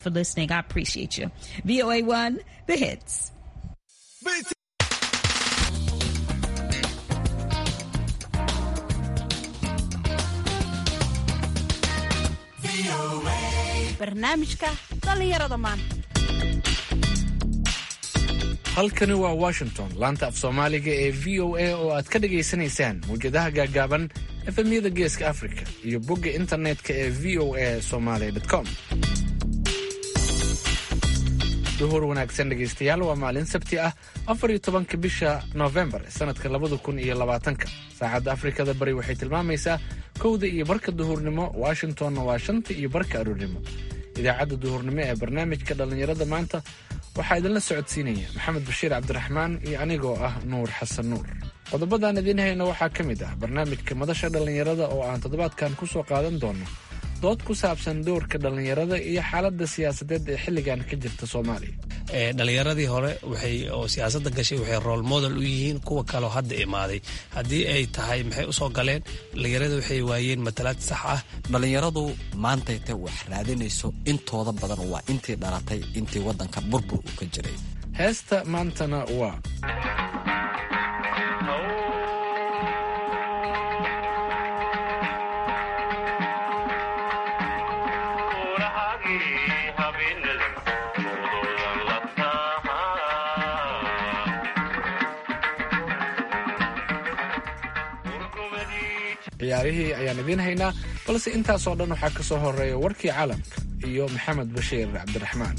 for listening. I appreciate you. VOA1, the hits. barnaamijka dhallinyarada maanta halkani waa washington laanta af soomaaliga ee v o a oo aad ka dhagaysanaysaan mawjadaha gaagaaban efemyada geeska africa iyo bogga internetka ee v o a somaly com duhur wanaagsan dhegaystayaal waa maalin sabti ah afar iyo tobanka bisha noofembar sanadka labada kun iyo labaatanka saacadda afrikada bari waxay tilmaamaysaa kowda iyo barka duhurnimo washingtonna waa shanta iyo barka aroornimo idaacadda duhurnimo ee barnaamijka dhallinyarada maanta waxaa idinla socodsiinaya maxamed bashiir cabdiraxmaan iyo anigoo ah nuur xasan nuur qodobadaan idiin hayno waxaa ka mid ah barnaamijka madasha dhallinyarada oo aan toddobaadkan ku soo qaadan doono dood ku saabsan doorka dhallinyarada iyo xaaladda siyaasadeed ee xilligan ka jirta soomaaliya dhalinyaradii hore waxay oo siyaasadda gashay waxay rool model u yihiin kuwa kaleo hadda imaaday haddii ay tahay maxay usoo galeen dhalinyarada waxay waayeen matalaad sax ah dhallinyaradu maantayta wax raadinayso intooda badan waa intii dhalatay intii waddanka burbur uu ka jiray heesta maantana waa ciyaarihii ayaan idiin haynaa balse intaasoo dhan waxaa ka soo horeeya warkii caalamka iyo maxamed bashiir cabdiraxmaan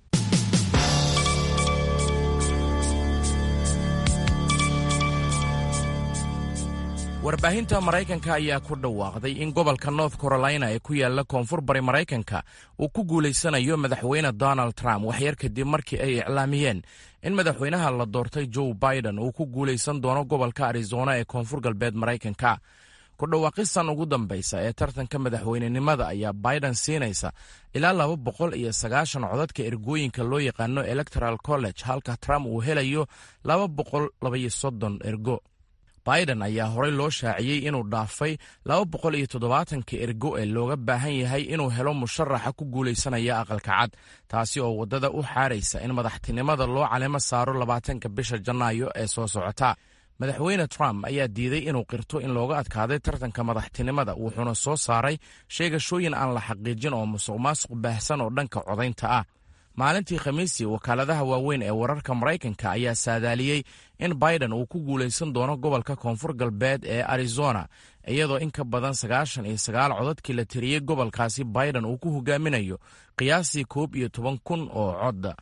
warbaahinta maraykanka ayaa ku dhawaaqday in gobolka north carolina ee ku yaala koonfur bari maraykanka uu ku guulaysanayo madaxweyne donald trump waxyar kadib markii ay iclaamiyeen in madaxweynaha la doortay joe biden uu ku guulaysan doono gobolka arizona ee koonfur galbeed maraykanka ku dhawaaqisan ugu dambaysa ee tartanka madaxweynenimada ayaa biden siinaysa ilaa laba boqol iyo sagaashan codadka ergooyinka loo yaqaano electoral college halka trump uu helayo laba boqol labaiyo soddon ergo biden ayaa horey loo shaaciyey inuu dhaafay laba boqol iyo toddobaatanka ergo ee looga baahan yahay inuu helo musharaxa ku guulaysanaya aqalka cad taasi oo waddada u xaaraysa in madaxtinimada loo calemo saaro labaatanka bisha janaayo ee soo socota madaxweyne trump ayaa diiday inuu qirto in looga adkaaday tartanka madaxtinimada wuxuuna soo saaray sheegashooyin aan la xaqiijin oo musuq maasuq baahsan oo dhanka codaynta ah maalintii khamiisii wakaaladaha waaweyn ee wararka maraykanka ayaa saadaaliyey in biden uu ku guulaysan doono gobolka koonfur galbeed ee arizona iyadoo in ka badan sagaashan iyo sagaal codadkii la tiriyey gobolkaasi biden uu ku hogaaminayo qiyaastii koob iyo toban kun oo codda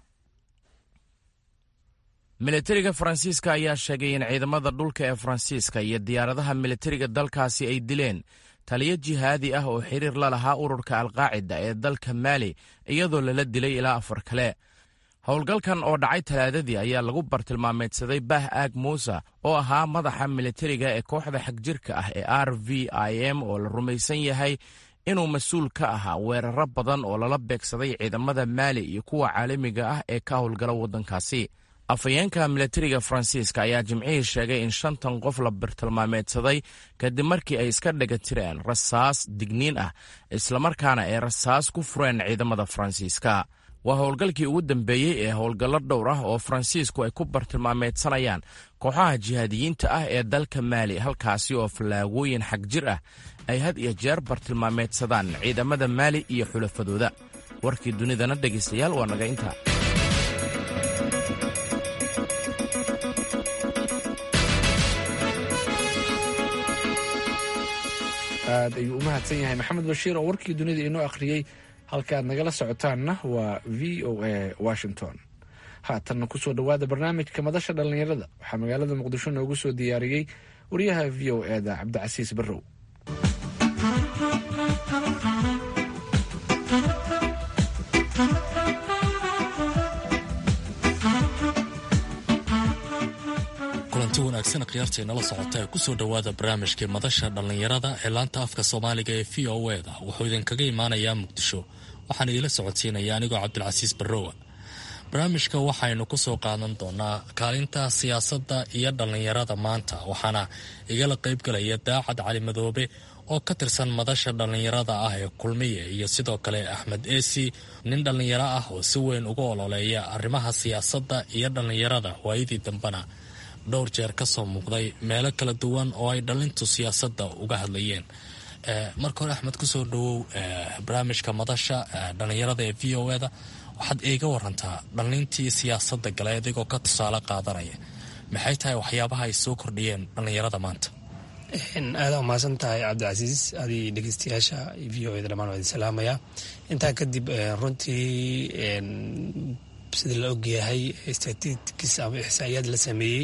militariga faransiiska ayaa sheegay in ciidamada dhulka ee faransiiska iyo diyaaradaha militariga dalkaasi ay dileen taliyo jihaadi ah oo xiriir la lahaa ururka alqaacida ee dalka maali iyadoo lala dilay ilaa afar kale howlgalkan oo dhacay talaadadii ayaa lagu bartilmaameedsaday bah aag muusa oo ahaa madaxa militariga ee kooxda xagjirka ah ee r v i m oo la rumaysan yahay inuu mas-uul ka ahaa weeraro badan oo lala beegsaday ciidamada maali iyo kuwa caalamiga ah ee ka howlgala waddankaasi afhayeenka militariga faransiiska ayaa jimcihii sheegay in shantan qof la bartilmaameedsaday kadib markii ay iska dhega tireen rasaas digniin ah islamarkaana ay rasaas ku fureen ciidamada faransiiska waa howlgalkii ugu dambeeyey ee howlgallo dhowr ah oo faransiisku ay ku bartilmaameedsanayaan kooxaha jihaadiyiinta ah ee dalka maali halkaasi oo fallaagooyin xag jir ah ay had iyo jeer bartilmaameedsadaan ciidamada maali iyo xulafadooda warkii dunidana dhegaystayaal waa naga intaa aad ayuu u mahadsan yahay maxamed bashiir oo warkii dunida inoo akhriyey halka aad nagala socotaanna waa v o a washington haatanna kusoo dhowaada barnaamijka madasha dhallinyarada waxaa magaalada muqdisho noogu soo diyaariyey wariyaha v o eda cabdicasiis barrow kulanti wanaagsan khiyaarteenala socota ee kusoo dhowaada barnaamijkii madasha dhallinyarada ee laanta afka soomaaliga ee v o eda wuxuu idinkaga imaanayaa muqdisho waxaan idila socodsiinaya anigoo cabdilcasiis barrowa barnaamijka waxaynu kusoo qaadan doonaa kaalinta siyaasadda iyo dhallinyarada maanta waxaana igala qaybgalaya daacad cali madoobe oo ka tirsan madasha dhallinyarada ah ee kulmiye iyo sidoo kale axmed eesi nin dhallinyaro ah oo si weyn uga ololeeya arrimaha siyaasadda iyo dhallinyarada waayadii dambena dhowr jeer ka soo muuqday meelo kala duwan oo ay dhallintu siyaasadda uga hadlayeen marka hore axmed kusoo dhawow barnaamijka madasha dhallinyarada ee v o eda waxaad iiga warantaa dhallintii siyaasadda gale adigoo ka tusaale qaadanaya maxay tahay waxyaabaha ay soo kordhiyeen dhallinyarada maanta aada umahadsan tahay cabdicasiis adii dhegeystayaasha v o eda dhamaan waa idin salaamaya intaa kadib runtii sida la ogyahay statistics ama ixsaa'iyaad la sameeyey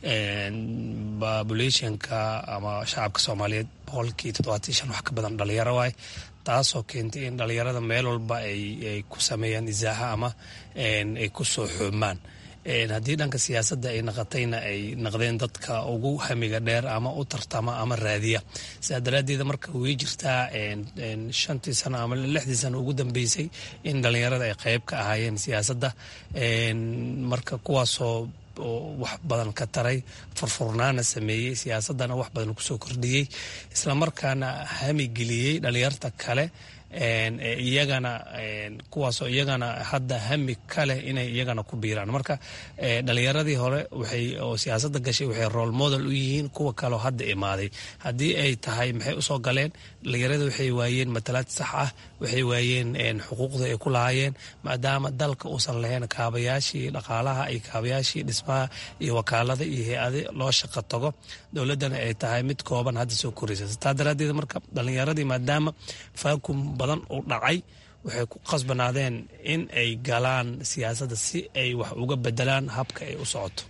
populationka ama shacabka soomaaliyeed boqolkii toddobaatan shan wax ka badan dhalinyaro waay taasoo keentay in dhalinyarada meel walba ay ku sameeyaan isaaxa ama ay ku soo xoomaan haddii dhanka siyaasadda ay naqatayna ay naqdeen dadka ugu hamiga dheer ama u tartama ama raadiya sidaa daraaddeeda marka way jirtaa shantii sano ama lixdii sano ugu dambeysay in dhalinyarada ay qeyb ka ahaayeen siyaasadda marka kuwaasoo wax badan ka taray furfurnaana sameeyey siyaasaddana wax badan kusoo kordhiyey islamarkaana hami geliyey dhalinyarta kale iyagana kuwaasoo iyagana hadda hami kaleh inay iyagana ku biiraan marka dhalinyaradii hore waxay oo siyaasadda gashay waxay role model u yihiin kuwa kaleo hadda imaaday haddii ay tahay maxay usoo galeen dhalinyarada waxay waayeen matalaad sax ah waxay waayeen xuquuqda ay ku lahaayeen maadaama dalka uusan lahayn kaabayaashii dhaqaalaha iyo kaabayaashii dhismaha iyo wakaalada iyo hay-ade loo shaqo tago dowladdana ay tahay mid kooban hadda soo koraysa taa daraaddeed marka dhalinyaradii maadaama faakum badan uu dhacay waxay ku qasbanaadeen in ay galaan siyaasadda si ay wax uga bedelaan habka ay u socoto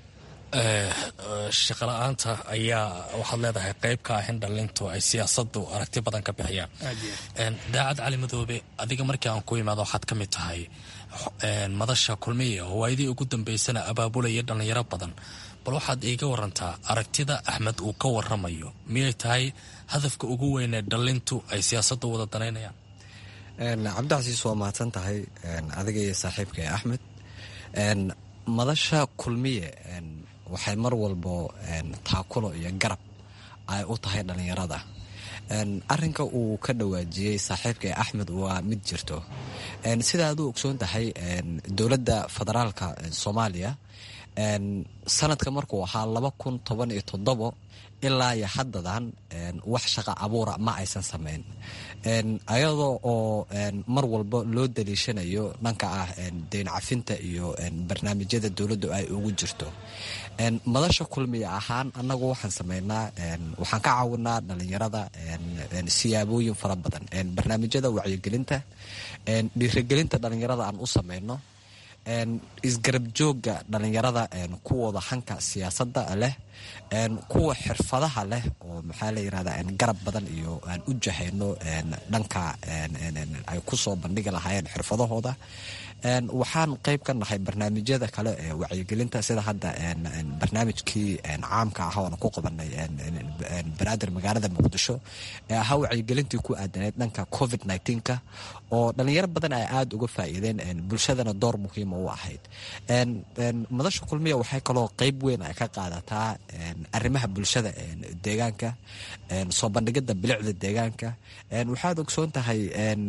shaqala-aanta ayaa waxaad leedahay qeyb ka ah in dhalintu ay siyaasadu aragti badan ka bixiyaan daacad cali madoobe adiga markii aan ku imaado waxaad ka mid tahay madasha kulmiya oo waayadii ugu dambeysana abaabulaya dhalinyaro badan bal waxaad iiga warantaa aragtida axmed uu ka waramayo miyay tahay hadafka ugu weynee dhalintu ay siyaasadda wada danaynayaan cabdicasiis waa mahadsan tahay adiga iyo saaxiibka ee axmed madasha kulmiye waxay mar walbo taakulo iyo garab ay u tahay dhalinyarada arinka uu ka dhawaajiyey saaxiibka ee axmed waa mid jirto sida aduu ogsoon tahay dowladda federaalka soomaaliya sanadka markuu ahaa laba kun toban iyo toddobo ilaa iyo haddadan wax shaqa abuura ma aysan sameyn ayadoo oo mar walba loo daliishanayo dhanka ah deyn cafinta iyo barnaamijyada dowladdu ay ugu jirto madasha kulmiya ahaan annagu waxaan sameynaa waxaan ka caawinaa dhalinyarada siyaabooyin fara badan barnaamijyada wacyigelinta dhiirigelinta dhalinyarada aan u sameyno isgarab jooga dhalinyarada kuwooda hanka siyaasadda leh kuwa xirfadaha leh oo maxaa la yirahda garab badan iyo aan u jahayno dhanka ay kusoo bandhigi lahaayeen xirfadahooda waxaan qeyb ka nahay barnaamijyada kale ee wacyigelinta sida hadda barnaamijkii caamka ah oona ku qabanay banaadir magaalada muqdisho ee ahaa wacyigelintii ku aadaneyd dhanka covid nka oo dhalinyaro badan ay aada uga faa'iideen bulshadana door muhiima u ahayd madasha kulmiya waxay kaloo qeyb weyn ay ka qaadataa arrimaha bulshada deegaanka soo bandhigida bilicda deegaanka waxaad ogsoon tahay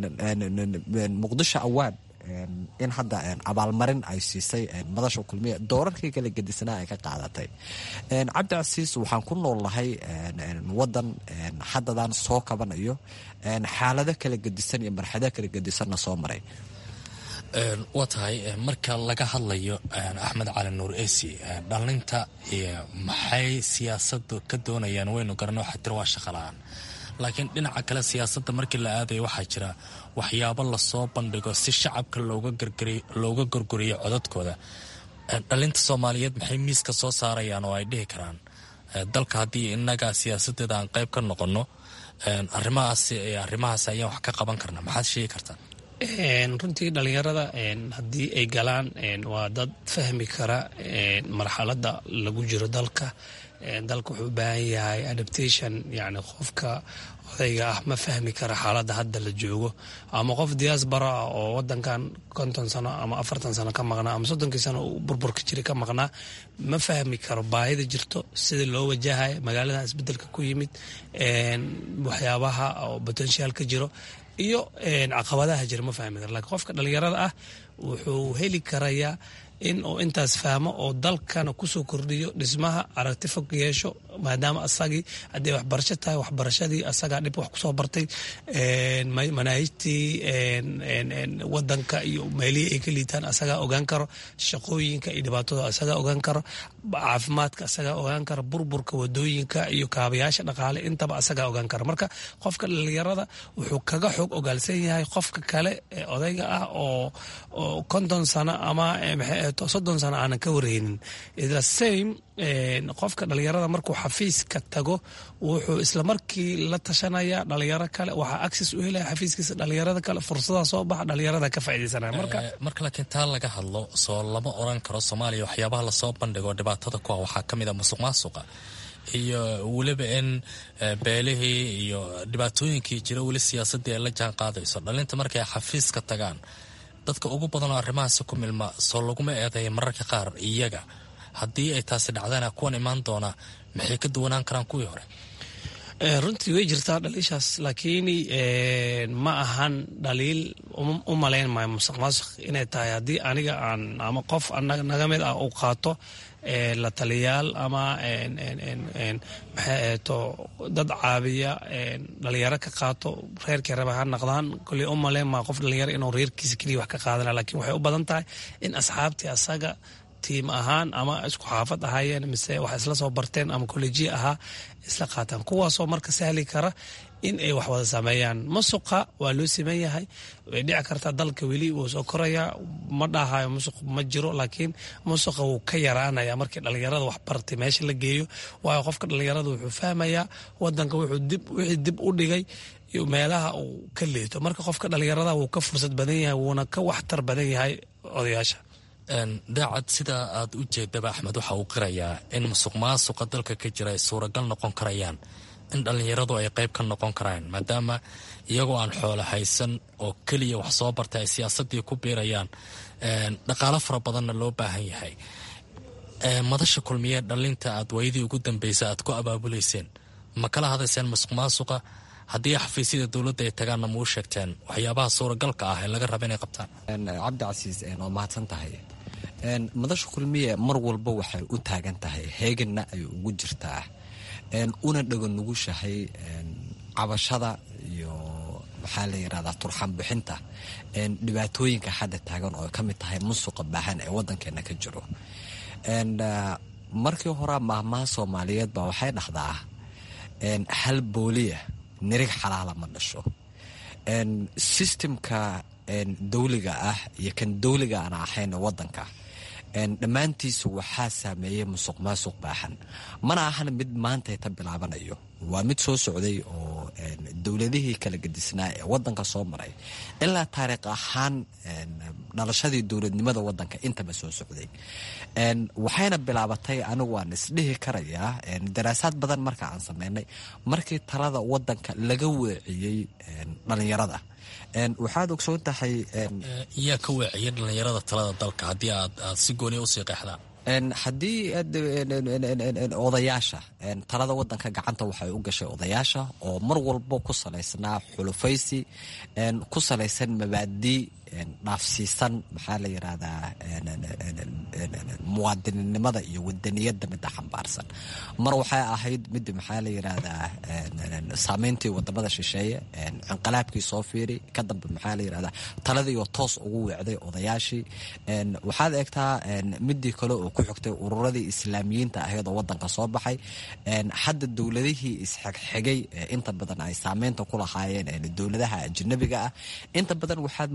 muqdisho awaan in hadda abaalmarin ay siisay madasha kulmiya doorarkii kala gedisanaa ay ka qaadatay cabdicasiis waxaan ku nool nahay wadan haddadan soo kabanayo xaalado kala gedisan iyo marxado kala gedisanna soo maray waa tahay marka laga hadlayo axmed cali nuur esi dhalinta maxay siyaasadu ka doonayaan waynu garana waxaa tiri waa shaqala-aan laakiin dhinaca kale siyaasadda markii la aadaya waxaa jira waxyaabo lasoo bandhigo si shacabka looga gorgoriyo codadkooda dhalinta soomaaliyeed maxay miiska soo saarayaan oo ay dhihi karaan dalka haddii inaga siyaasadeeda aan qeyb ka noqono arimahaas arimahaas ayaan wax ka qaban karna maxaad sheegi kartaa runtii dhalinyarada haddii ay galaan waa dad fahmi kara marxalada lagu jiro dalka dalka wuxuu u baahan yahay adaptation yani qofka odayga ah ma fahmi kara xaaladda hadda la joogo ama qof diaspora ah oo wadankan konton sano ama afartan sano ka maqnaa ama soddonkii sano uu burburka jira ka maqnaa ma fahmi karo baahida jirto sida loo wajahayo magaaladan isbedelka ku yimid waxyaabaha oo potential ka jiro iyo caqabadaha jira ma fahmi karo lakiin qofka dhalinyarada ah wuxuu heli karayaa in uu intaas fahmo oo dalkana kusoo kordhiyo dhismaha aragti fog yeesho maadaama asagii haddii waxbarasho tahay waxbarashadii asagaa dhib wax kusoo bartay manaahijtii wadanka iyo meelihii ay ka liitaan asagaa ogaan karo shaqooyinka iyo dhibaatooda asagaa ogaan karo caafimaadka asagaa ogaan karo burburka wadooyinka iyo kaabayaasha dhaqaale intaba asagaa ogaan karo marka qofka dhalinyarada wuxuu kaga xoog ogaalsan yahay qofka kale ee odayga ah oo konton sano ama soddon sano aanan ka wareynin the same qofka dhalinyarada markuu xafiiska tago wuxuu islamarkii la tashanaya dhalinyaro kale waxaa access u helaya xafiiskiisa dhalinyarada kale fursada soo baxa dhalinyarada ka faaideysanaya marka marka laakiin taa laga hadlo soo lama oran karo soomaaliya waxyaabaha lasoo bandhigo dhibaatada ku ah waxaa ka mid a musuq maasuqa iyo weliba in beelihii iyo dhibaatooyinkii jira weli siyaasadii ay la jaan qaadayso dhalinta markay xafiiska tagaan dadka ugu badanoo arrimahaasi ku milma soo laguma eedeeya mararka qaar iyaga haddii ay taasi dhacdana kuwan imaan doona maxay ka duwanaan karaan kuwii hore runtii way jirtaa dhaliishaas laakiin ma ahan dhaliil u malayn maayo musuq maasuq inay tahay haddii aniga aan ama qof naga mid ah uu qaato la taliyaal ama maxay eeto dad caabiya dhalinyaro ka qaato reerkii raba ha naqdaan koley u malayn maa qof dhalinyaro inuu reerkiisa keliya wax ka qaadana lakiin waxay u badan tahay in asxaabtii asaga tiim ahaan ama isku xaafad ahaayeen mise wax isla soo barteen ama kollejiya ahaa isla qaataan kuwaasoo marka sahli kara in ay wax wada sameeyaan musuqa waa loo siman yahay way dhici kartaa dalka weli wuu soo korayaa ma dhahayo musuq ma jiro laakiin musuqa wuu ka yaraanaya markii dhalinyarada wax bartay meesha la geeyo waayo qofka dhalinyarada wuxuu fahmayaa wadanka wixii dib u dhigay iyo meelaha uu ka leeto marka qofka dhalinyarada wuu ka fursad badan yahay wuuna ka waxtar badan yahay odayaasha daacad sidaa aad u jeedaba axmed waxa uu qirayaa in musuq maasuqa dalka ka jira ay suuragal noqon karayaan in dhallinyaradu ay qayb ka noqon karaan maadaama iyagoo aan xoolo haysan oo keliya wax soo bartay ay siyaasadii ku biirayaan dhaqaalo fara badanna loo baahan yahay madasha kulmiye dhalinta aad waayadii ugu dambeysa aad ku abaabuleyseen ma kala hadayseen musuq maasuqa haddii xafiisyada dowladda ay tagaanna ma u sheegteen waxyaabaha suuragalka ah ee laga raba inay qabtaan cabdicasiis waa mahadsan tahay madasha kulmiye mar walba waxay u taagan tahay heeganna ay ugu jirtaa una dhago nugushahay cabashada iyo maxaa la yirahdaa turxan bixinta dhibaatooyinka hadda taagan oo ka mid tahay musuqa baahan ee wadankeena ka jiro markii hore maahmaha soomaaliyeed baa waxay dhahdaa hal booliya nirig xalaala ma dhasho sistemka dowliga ah iyo kan dowliga aan ahayn wadanka dhammaantiisa waxaa saameeyey musuq maasuq baaxan mana ahan mid maanta ta bilaabanayo waa mid soo socday oo dowladihii kala gedisnaa ee wadanka soo maray ilaa taariikh ahaan dhalashadii dowladnimada wadanka intaba soo socday waxayna bilaabatay anigu waan isdhihi karayaa daraasaad badan marka aan sameynay markii talada wadanka laga weeciyey dhalinyarada waxaad ogsoon tahay yaa ka weeciyay dhallinyarada talada dalka haddii aad aad si gooniya usii qeexdaan haddii odayaasha talada wadanka gacanta waxay u gashay odayaasha oo mar walbo ku salaysnaa xulufaysi ku salaysan mabaadii dhaafsiisan maxaa la yirahdaa muwaadininimada iyo wadaniyada mida xambaarsan mar waxay ahayd mid maxaa la yirahdaa saameyntii wadamada shisheeye inqilaabkii soo fiiri ka dambe maxaa la yirahdaa taladiioo toos ugu weecday odayaashii waxaad eegtaa midii kale oo ku xigtay ururadii islaamiyiinta ahayd oo wadanka soo baxay hadda dowladihii isxigxigay inta badan ay saameynta ku lahaayeen dowladaha ajanabiga ah inta badan waxaad moodaa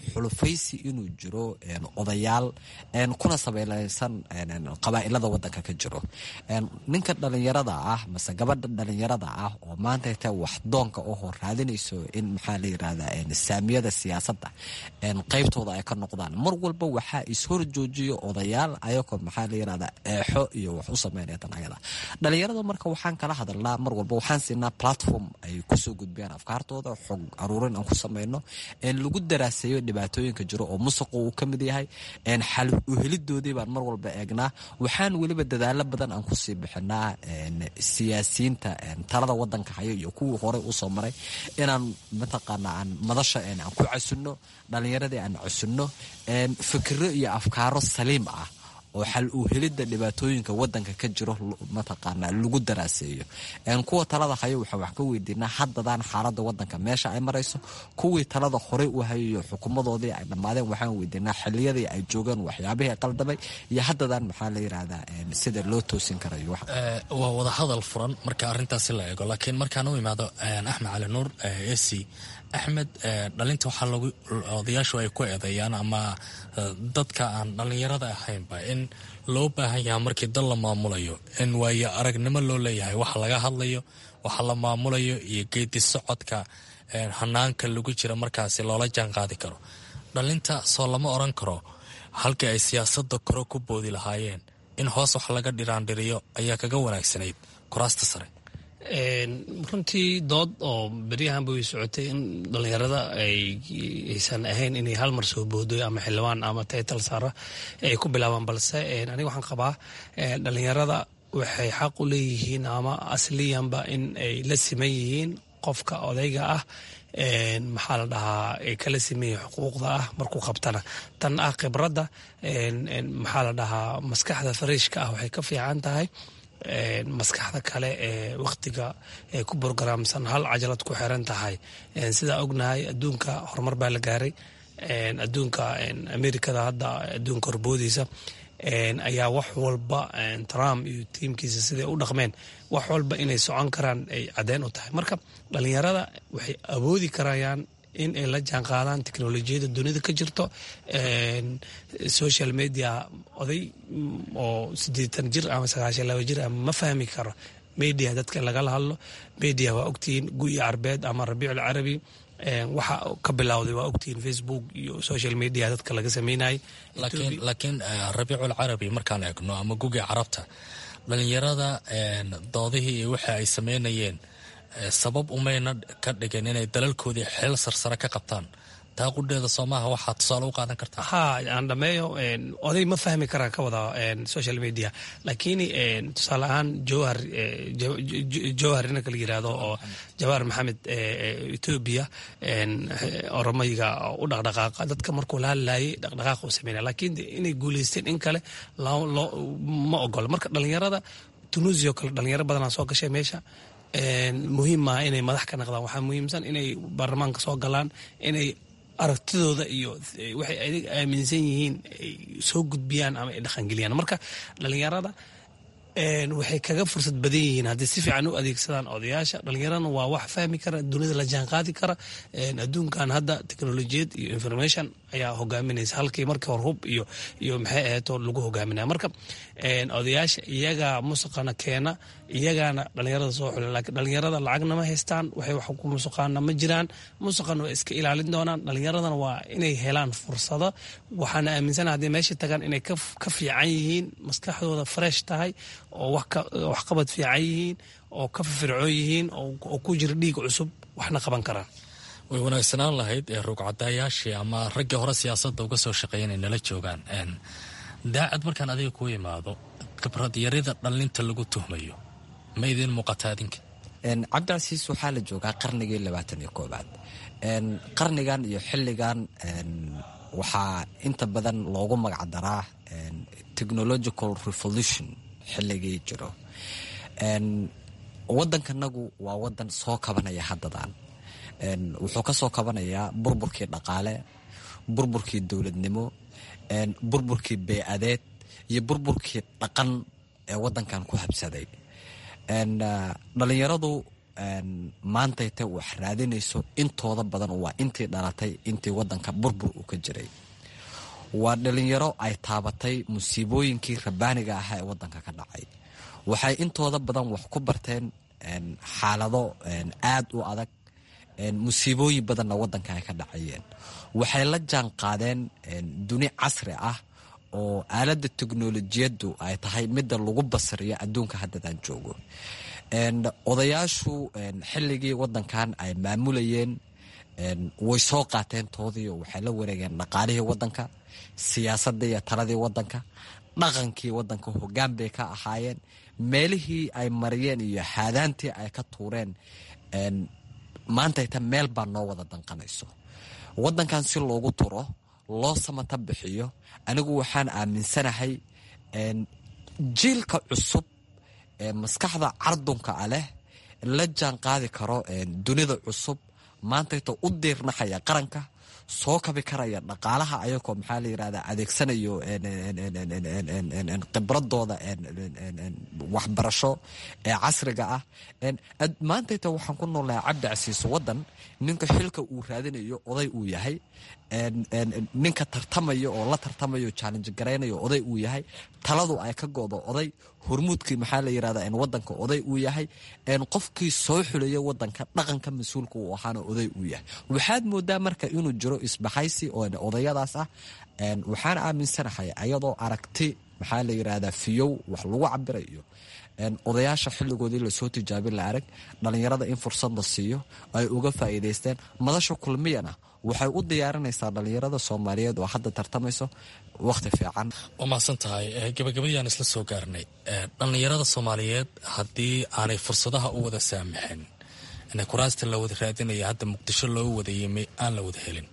xulufaysi inuu jiro odayaal kuna sabeyleysan qabaa'ilada wadanka ka jiro ninka dhalinyarada ah mase gabadha dhalinyarada ah oo maanta ta wax doonka ohoo raadinayso in maxaa la yirahdaa saamiyada siyaasadda qeybtooda ay ka noqdaan mar walba waxaa ishor joojiyo odayaal ayagoo maxaa la yirahdaa eexo iyo wax u sameynaya tan ayada dhalinyarada marka waxaan kala hadalnaa mar walba waxaan siinaa platform ay kusoo gudbiyaan afkaartooda xog aruurin aan ku sameyno lagu daraaseeyo dhibaatooyinka jiro oo musuqa uu ka mid yahay xal uhelidoodii baan mar walba eegnaa waxaan weliba dadaalo badan aan kusii bixinaa siyaasiyiinta talada wadanka haya iyo kuwii horey usoo maray inaan mataqaana aan madasha aan ku casunno dhalinyaradii aan casunno fikiro iyo afkaaro saliim ah oo xal uu helidda dhibaatooyinka wadanka ka jiro mataqaana lagu daraaseeyo kuwa talada hayo waxaan wax ka weydiinaa haddadaan xaalada wadanka meesha ay marayso kuwii talada horey u hayayo xukuumadoodii ay dhammaadeen waxaan weydiinaa xiliyadii ay joogeen waxyaabihii qaldamay iyo haddadaan maxaa la yirahdaa sida loo toosin karayo waa wada hadal furan marka arintaasi la eego laakiin markaan u imaado axmed cali nuur esi axmed dhalinta waxaa lagu odayaashu ay ku eedeeyaan ama dadka aan dhallinyarada ahaynba in loo baahan yaha markii dal la maamulayo in waayo aragnimo loo leeyahay waxa laga hadlayo waxa la maamulayo iyo geedi socodka hanaanka lagu jira markaasi loola jaan qaadi karo dhalinta soo lama oran karo halkii ay siyaasada kore ku boodi lahaayeen in hoos wax laga dhiraandhiriyo ayaa kaga wanaagsanayd kuraasta sare runtii dood oo beryahanba way socotay in dhalinyarada aysan ahayn inay hal mar soo boodoy ama xildhibaan ama taytal saara ay ku bilaabaan balse aniga waxaan qabaa dhalinyarada waxay xaq u leeyihiin ama asliyanba in ay la siman yihiin qofka odayga ah maxaa la dhahaa ay kala simeeya xuquuqda ah markuu qabtana tan ah khibradda maxaa la dhahaa maskaxda fariishka ah waxay ka fiican tahay maskaxda kale ee wakhtiga ay ku borogaraamsan hal cajalad ku xiran tahay sidaa ognahay adduunka horumar baa la gaaray adduunka amerikada hadda adduunka horboodiisa ayaa wax walba trump iyo tiimkiisa siday u dhaqmeen wax walba inay socon karaan ay caddeyn u tahay marka dhalinyarada waxay awoodi karayaan in ay la jaan qaadaan teknolojiyada dunida ka jirto social media oday oo siddeetan jir ama sagaashan laba jir ama ma fahmi karo media dadka lagala hadlo media waa ogtihiin guyi carbeed ama rabiicul carabi waxa ka bilowday waa ogtihiin facebook iyo social media dadka laga sameynayay laakiin rabiicul carabi markaan eegno ama gugi carabta dhalinyarada doodihii iyo waxa ay sameynayeen sabab umayna ka dhigin inay dalalkoodii xeel sarsare ka qabtaan taa qudheeda soomaaha waxaa tusaale u qaadan kartaa ha aan dhameeyo oday ma fahmi karaan ka wada social media laakiin tusaale ahaan jowhar jowhar ninka la yirahdo oo jawahar maxamed etoobiya oromayga u dhaqdhaqaaqa dadka markuu la hadlayay dhaqdhaqaaqa u sameynaya laakiin inay guuleysteen in kale ma ogola marka dhalinyarada tunuusiya oo kale dhalinyaro badanaa soo gashay meesha muhiim maaha inay madax ka naqdaan waxaa muhiimsan inay baarlamaanka soo galaan inay aragtidooda iyo waxay adig aaminsan yihiin ay soo gudbiyaan ama ay dhaqangeliyaan marka dhalinyarada waxay kaga fursad badan yihiin haddii si fiican u adeegsadaan odayaasha dhalinyaradana waa wax fahmi kara dunida la jaan qaadi kara adduunkan hadda technolojiyad iyo information ayaa hogaaminaysa halkii markii hor hub iyo iyo maxay aheeto lagu hogaaminaya marka odayaasha iyagaa musaqana keena iyagaana dhalinyarada soo xula laakiin dhalinyarada lacagna ma haystaan waxay wax ku musuqaana ma jiraan musaqana waa iska ilaalin doonaan dhalinyaradana waa inay helaan fursado waxaana aaminsana haddii meesha tagaan inay ka fiican yihiin maskaxdooda fresh tahay oo waxqabad fiican yihiin oo ka firfircoon yihiin oo ku jira dhiig cusub waxna qaban karaan way wanaagsanaan lahayd ee ruugcadayaashii ama raggii hore siyaasadda uga soo shaqeeya inay nala joogaan daacad markaan adiga kuu imaado khibrad yarida dhallinta lagu tuhmayo ma idiin muuqata adinka cabdicasiis waxaa la joogaa qarnigii labaatan iyo koobaad qarnigan iyo xilligan waxaa inta badan loogu magacdaraa technological revolution xilligii jiro wadankanagu waa wadan soo kabanaya haddadan wuxuu ka soo kabanayaa burburkii dhaqaale burburkii dowladnimo burburkii bey-adeed iyo burburkii dhaqan ee wadankan ku habsaday dhalinyaradu maantayta wax raadinayso intooda badan waa intii dhalatay intii wadanka burbur uu ka jiray waa dhalinyaro ay taabatay musiibooyinkii rabaaniga ahaa ee wadanka ka dhacay waxay intooda badan wax ku barteen xaalado aad u adag musiibooyin badanna wadanka ay ka dhacayeen waxay la jaan qaadeen duni casri ah oo aaladda teknolojiyaddu ay tahay midda lagu basriyo adduunka haddadaan joogo odayaashu xilligii wadankan ay maamulayeen way soo qaateen toodii oo waxay la wareegeen dhaqaalihii wadanka siyaasadii iyo taladii wadanka dhaqankii wadanka hogaan bay ka ahaayeen meelihii ay mariyeen iyo haadaantii ay ka tuureen maantayta meel baa noo wada danqanayso wadankan si loogu turo loo samata bixiyo anigu waxaan aaminsanahay jiilka cusub ee maskaxda cardunka a leh la jaan qaadi karo dunida cusub maantayta u diirnaxaya qaranka soo kabi karaya dhaqaalaha ayagoo maxaa la yirahda adeegsanayo khibradooda waxbarasho ee casriga ah maantayta waxaan ku noolnahay cabdi casiiso wadan ninka xilka uu raadinayo oday uu yahay ninka tartamaya oo la tartamayo challenge garaynayo oday uu yahay taladu ay ka go'do oday hormuudkii maxaa la yirahda wadanka oday uu yahay qofkii soo xuleeya wadanka dhaqanka mas-uulka uu ahaana oday uu yahay waxaad moodaa marka inuu jiro isbaxaysi oo odayadaas ah waxaan aaminsanahay ayadoo aragti maxaa la yirahdaa fiyow wax lagu cabirayo odayaasha xilligoodii lasoo tijaabin la arag dhalinyarada in fursad la siiyo ay uga faa'iidaysteen madasha kulmiyana waxay u diyaarinaysaa dhalinyarada soomaaliyeed oo hadda tartamayso wakhti fiican waa mahadsan tahay gabagabadii isla soo gaarnay dhallinyarada soomaaliyeed haddii aanay fursadaha u wada saamaxin kuraasta la wada raadinaya hadda muqdisho loo wada yimi aan la wada helin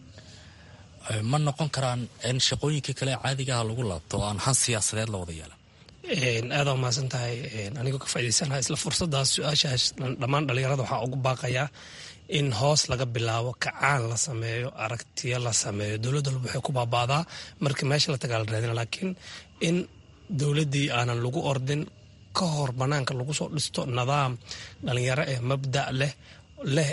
ma noqon karaan in shaqooyinkii kale caadigaha lagu laabto oo aan han siyaasadeed la wada yeelan aada mahadsan tahay anigoo ka faa'idaysanaha isla fursadaas su-aashaas dhammaan dhalinyarada waxaa ugu baaqayaa in hoos laga bilaabo kacaan la sameeyo aragtiyo la sameeyo dowladda walba waxay ku baabaadaa markii meesha la tagaa la raadina laakiin in dowladdii aanan lagu ordin ka hor banaanka lagu soo dhisto nidaam dhalinyaro ee mabda' leh leh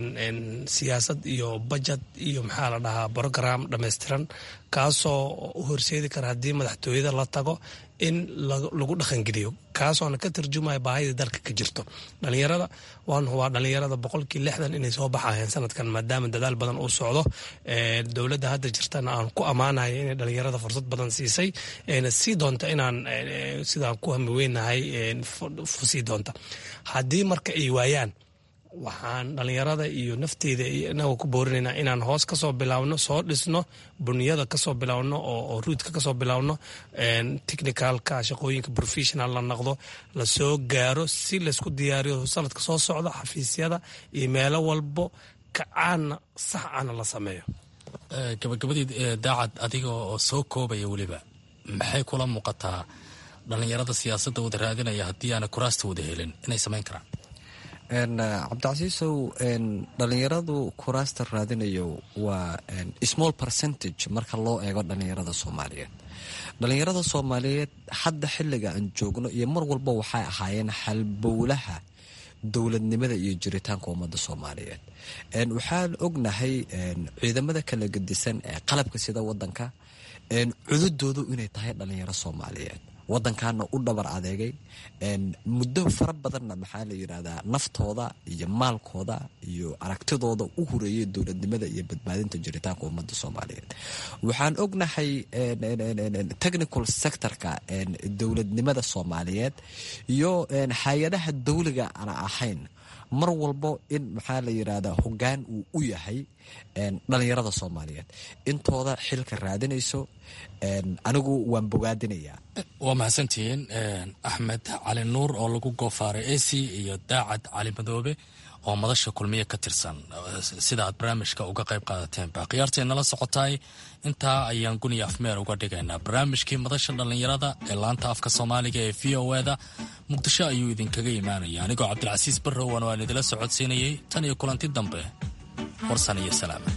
siyaasad iyo budget iyo maxaa la dhahaa brogram dhammaystiran kaasoo u horseedi kara haddii madaxtooyada la tago in lagu dhaqangeliyo kaasoona ka tarjumaya baahida dalka ka jirto dhalinyarada waa dhalinyarada boqolkii lixdan inay soo baxayeen sanadkan maadaama dadaal badan uu socdo dowladda hadda jirtana aan ku ammaanayo inay dhalinyarada fursad badan siisay na sii doonta inaan sidaan ku hami weynahay sii doonta haddii marka ay waayaan waxaan dhalinyarada iyo nafteyda inaga ku boorinaynaa inaan hoos kasoo bilaawno soo dhisno buniyada kasoo bilaawno oo ruudka kasoo bilaawno technicalka shaqooyinka professional la noqdo lasoo gaaro si laysku diyaariyo sanadka soo socda xafiisyada iyo meelo walbo kacaana sax ana la sameeyo gabagabadii daacad adiga oo soo koobaya weliba maxay kula muuqataa dhalinyarada siyaasadda wada raadinaya haddii aana kuraasta wada helin inay samayn karaan cabdicasiisow dhalinyaradu kuraasta raadinayo waa small percentage marka loo eego dhalinyarada soomaaliyeed dhalinyarada soomaaliyeed hadda xiliga aan joogno iyo mar walba waxay ahaayeen halbowlaha dowladnimada iyo jiritaanka ummadda soomaaliyeed waxaan ognahay ciidamada kala gedisan ee qalabka sida wadanka cududoodu inay tahay dhalinyaro soomaaliyeed wadankaana u dhabar adeegay muddo fara badanna maxaa la yirahdaa naftooda iyo maalkooda iyo aragtidooda u hureeyay dowladnimada iyo badbaadinta jiritaanka ummadda soomaaliyeed waxaan ognahay technical sectorka dowladnimada soomaaliyeed iyo hay-adaha dowliga aan ahayn mar walbo in maxaa la yirahdaa hogaan uu u yahay dhalinyarada soomaaliyeed intooda xilka raadinayso anigu waan bogaadinayaa waa mahadsantihiin axmed cali nuur oo lagu goofaaray ac iyo daacad cali madoobe oo madasha kulmiye ka tirsan sida aad barnaamijka uga qayb qaadateenba khiyaartay nala socotaay intaa ayaan guniya afmeer uga dhigaynaa barnaamijkii madasha dhallinyarada ee laanta afka soomaaliga ee v o eda muqdisho ayuu idinkaga imaanaya anigoo cabdilcasiis barrowan waan idila socodsiinayay tan iyo kulanti dambe warsan iyo salaama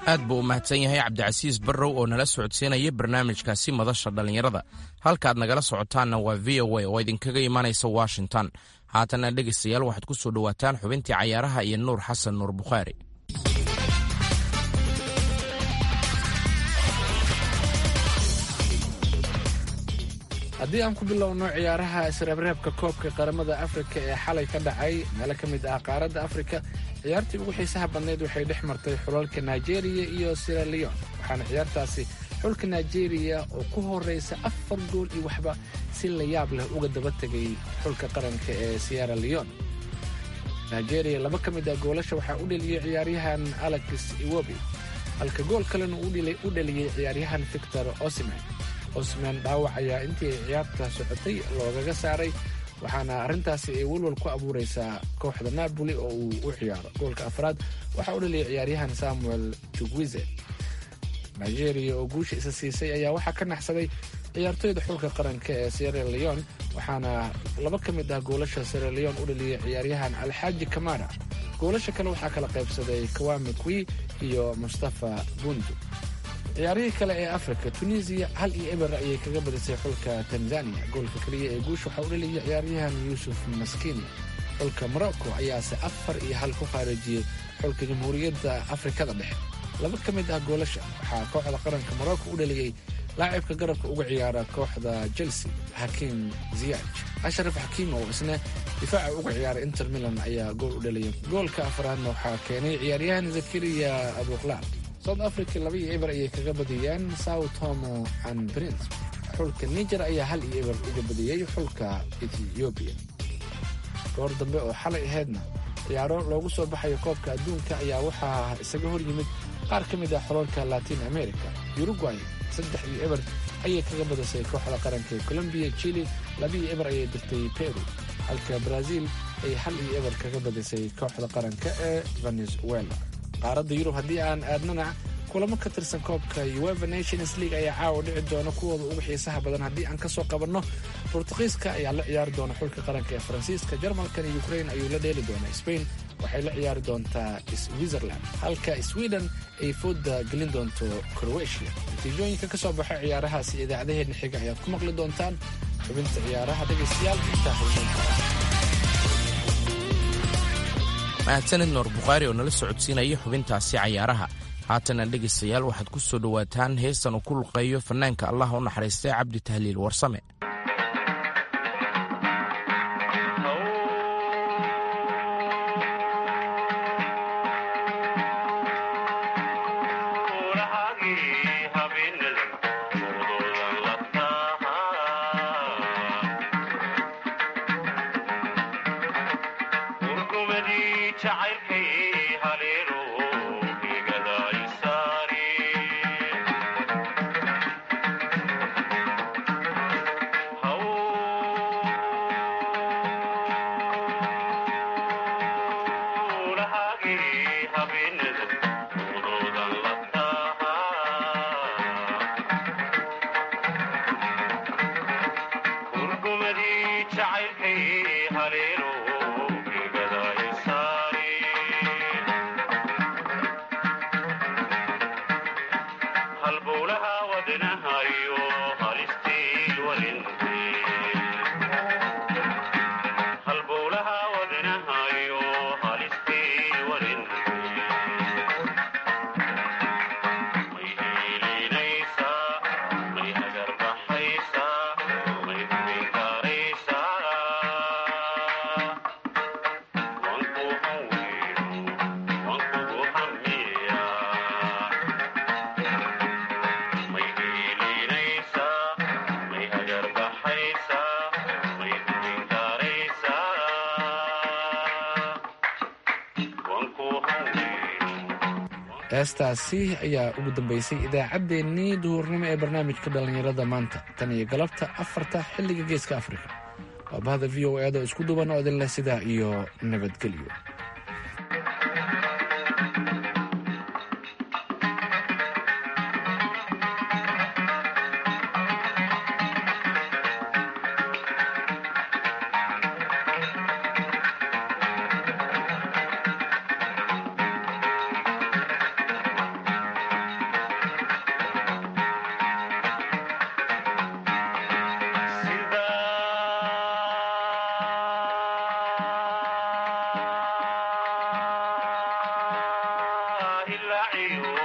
aad buu u mahadsan yahay cabdicasiis barrow oo nala socodsiinaya barnaamijkaasi madasha dhallinyarada halkaaad nagala socotaanna waa v o a oo idinkaga imanaysa washington haatanna dhegaystayaal waxaad ku soo dhowaataan xubintii cayaaraha iyo nuur xasan nuur bukhaari haddii aan ku bilowno ciyaaraha isreebreebka koobka qaramada afrika ee xalay ka dhacay meelo ka mid ah qaaradda afrika ciyaartii ugu xiisaha badnayd waxay dhex martay xulalka nigeria iyo siraleon waxaana ciyaartaasi xulka nigeria oo ku horeysa afar gool iyo waxba si la yaab leh uga daba tegay xulka qaranka ee sierra leon nigeria laba ka mid ah goolasha waxaa u dheliyey ciyaaryahan alex iwobi halka gool kalena u dheliyey ciyaaryahan victor osiman osman dhaawac ayaa intii ay ciyaarta socotay loogaga saaray waxaana arrintaasi ay welwal ku abuureysaa kooxda napoli oo uu u ciyaaro goolka afraad waxaa u dhaliyay ciyaaryahan samuel jugwize nigeria oo guusha isa siisay ayaa waxaa ka naxsaday ciyaartoyda xulka qaranka ee sierra leon waxaana laba ka mid ah goolasha sierra leon u dhaliyay ciyaaryahan alxaaji kamara goolasha kale waxaa kala qaybsaday kawame kwi iyo mustafa bundu ciyaarihii kale ee afrika tunisiya hal iyo eber ayay kaga badisay xulka tanzania goolka keliya ee guusha waxaa u dhaliyay ciyaaryahan yuusuf maskini xulka morocco ayaase afar iyo hal ku khaarijiyey xulka jamhuuriyadda afrikada dhexe laba ka mid ah goolasha waxaa kooxda qaranka morocco u dhaliyey laacibka garabka uga ciyaara kooxda chelsea xakiim ziyaaj ashraf xakiim oo isna difaaca uga ciyaara inter milan ayaa gool u dhaliyay goolka afraadna waxaa keenay ciyaaryahan zakariya abuklaab south africa laba iyo eber ayay kaga badiyeen sao tomo and prince xulka niger ayaa hal iyo eber uga badiyey xulka ethiobiya goor dambe oo xalay ahaydna ciyaaro loogu soo baxayo koobka adduunka ayaa waxaa isaga hor yimid qaar ka mid ah xolalka latin america uruguay saddex iyo eber ayay kaga badisay kooxda qaranka ee colombiya chile labiiyo eber ayay dirtay peru halka brazil ay hal iyo eber kaga badisay kooxda qaranka ee venezuela qaaradda yurub haddii aan aadnana kulamo ka tirsan koobka ueva nations league ayaa caawa dhici doona kuwooda ugu xiisaha badan haddii aan kasoo qabanno bortuqiiska ayaa la ciyaari doona xulka qaranka ee faransiiska jarmalkan iyo ukrain ayuu la dheeli doonaa spain waxay la ciyaari doontaa switzerland halka sweden ay fooda gelin doonto croatia natiijooyinka ka soo baxa ciyaarahaasi idaacadaheedna xiga ayaad ku maqli doontaan xubinta ciyaaraha dhegaystayaal intaa mahadsanid nuur bukhaari oo nala socodsiinaya xubintaasi cayaaraha haatana dhegaystayaal waxaad ku soo dhowaataan heestan uu ku luqeeyo fanaanka allah u naxariistay cabdi tahliil warsame heestaasi ayaa ugu dambeysay idaacaddeenii duhurnimo ee barnaamijka dhallinyarada maanta tan iyo galabta afarta xilliga geeska afrika waa bahda v o eeda isku duban oo idin leh sidaa iyo nabadgelyo hilaaciyo